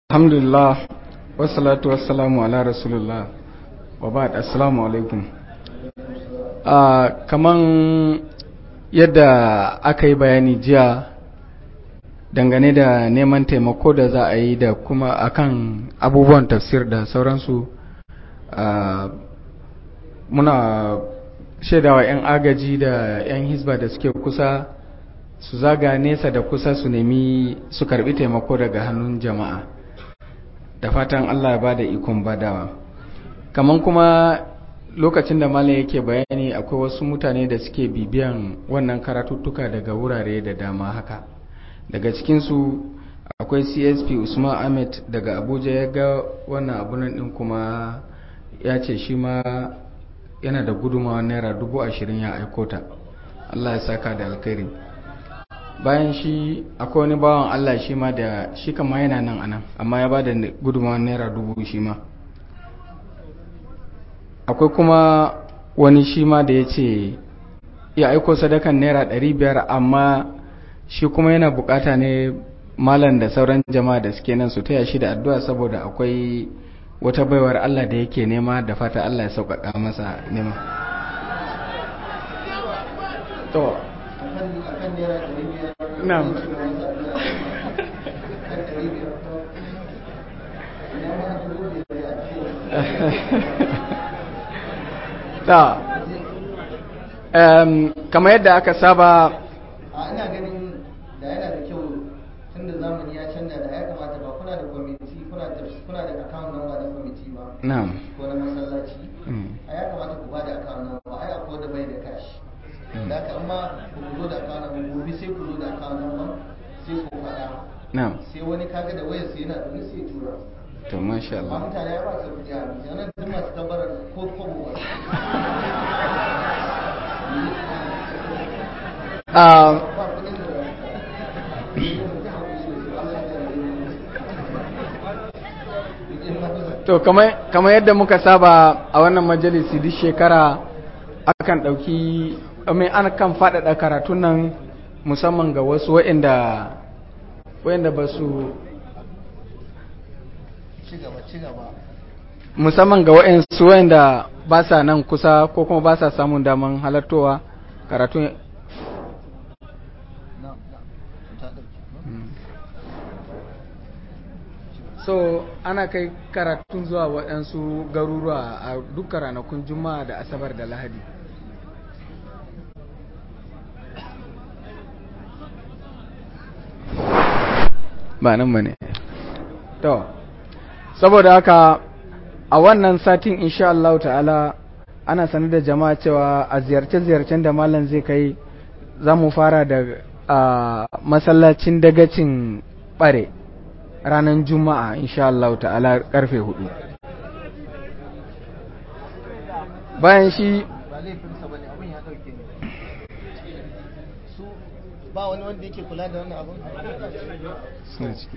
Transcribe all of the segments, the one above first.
alhamdulillah wassalatu wassalamu ala rasulullah wa ba'd assalamu alaikum kaman yadda aka yi bayani jiya dangane da neman taimako da za a yi da kuma akan abubuwan tafsir da sauransu muna shaidawa 'yan agaji da 'yan hisba da suke kusa su zaga nesa da kusa su nemi su karbi taimako daga hannun jama'a da fatan Allah ya bada ikon badawa kaman kuma lokacin da malam yake bayani akwai wasu mutane da suke bibiyan wannan karatuttuka daga wurare da dama haka daga cikinsu akwai csp usman ahmed daga abuja ya ga wannan abunan din kuma ya ce shi ma yana da gudunmawa naira dubu ashirin ya aikota allah ya saka da alkhairi bayan shi akwai wani bawan Allah shi ma da shi kama yana nan anan amma ya ba da gudunmawar naira dubu shi ma akwai kuma wani shi ma da ya ce ya aiko sadakan naira ɗari biyar amma shi kuma yana bukata ne malam da sauran jama'a da suke nan su taya shi da addu'a saboda akwai wata baiwar Allah da yake nema da fata Allah ya sauƙaƙa masa nema to Na'am. Ta. Um, kamar yadda aka saba a ina ganin da yana da kyau tun da zamani ya canza da ya kamata ba kuna da kwamiti kuna da kuna da account number na kwamiti ba na'am ko na masallaci Mm. a ya kamata ku ba da account number ai akwai da bai da cash da haka amma ku zo da account number gobe sai ku zo da account number sai ku faɗa na'am sai wani kaga da wayar sai yana da sai ya tura to masha amma Allah mutane ya ba su kuɗi a rubuce nan duk masu tabbarar ko kobo ba Ah, ba kuɗin da to kamar kamar yadda muka saba a wannan majalisi duk shekara akan ɗauki mai an kan faɗaɗa karatun nan musamman ga wasu waɗanda waɗanda ba su ci gaba ci gaba musamman ga waɗansu waɗanda ba sa nan kusa ko kuma ba sa samun daman halartowa karatun na na ta ɗauki so ana kai karatun zuwa waɗansu garuruwa a duka ranakun juma'a da asabar da lahadi ba nan ba ne to saboda haka a wannan satin insha Allah ta'ala ana sanar da jama'a cewa a ziyarce-ziyarcen da malam zai kai za mu fara da a masallacin dagacin bare ranar juma'a insha Allah ta'ala karfe hudu bayan shi ba laifinsa ba ne abin ya ɗauke ne su ba wani wanda yake kula da wannan abin suna ciki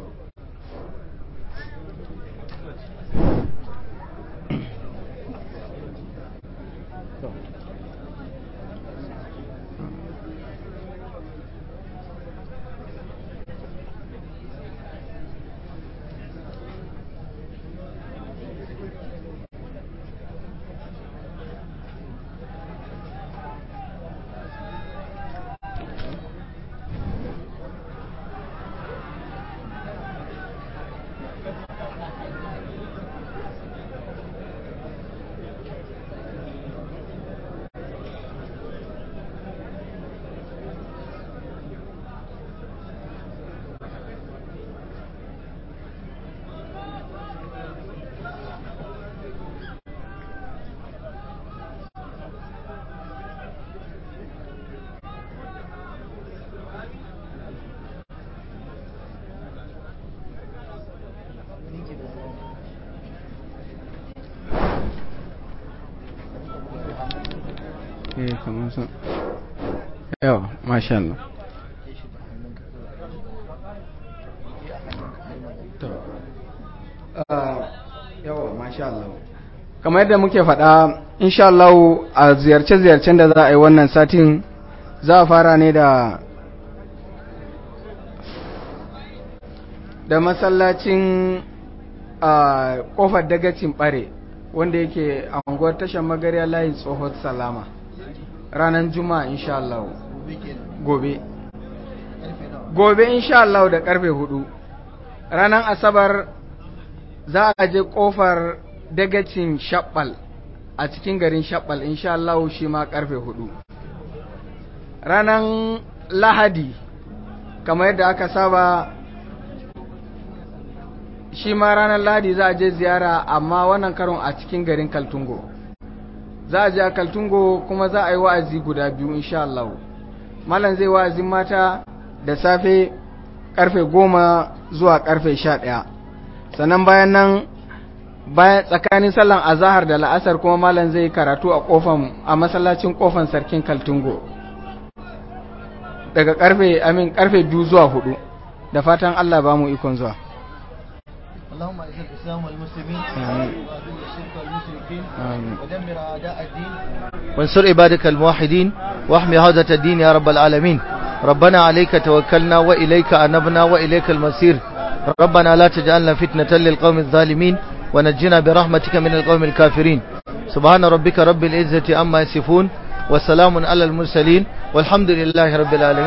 eh kamar sun yawa masha Allah to yawa masha Allah kamar yadda muke faɗa insha Allah a ziyarce-ziyarcen da za a yi wannan satin za a fara ne da da masallacin a kofar dagacin bare wanda yake a unguwar tashar magariya layin tsohon salama ranar juma'a insha Allah gobe gobe insha Allah da karfe hudu ranar asabar za a je kofar dagacin shabbal a cikin garin shabbal insha Allah shi ma karfe hudu ranar lahadi kamar yadda aka saba shi ma ranar lahadi za a je ziyara amma wannan karon a cikin garin kaltungo za a je a kaltungo kuma za a yi wa'azi guda biyu insha Allah malam zai wa'azin mata da safe karfe goma zuwa karfe sha ɗaya sannan bayan nan bayan tsakanin sallan azahar da la'asar kuma malam zai karatu a kofan a masallacin kofan sarkin kaltungo daga karfe amin karfe biyu zuwa hudu da fatan Allah ba mu ikon zuwa اللهم اعز الاسلام والمسلمين آمين. واذل الشرك والمشركين آمين. ودمر اعداء الدين وانصر عبادك الموحدين واحمي حوزة الدين يا رب العالمين ربنا عليك توكلنا واليك انبنا واليك المصير ربنا لا تجعلنا فتنة للقوم الظالمين ونجنا برحمتك من القوم الكافرين سبحان ربك رب العزة عما يصفون وسلام على المرسلين والحمد لله رب العالمين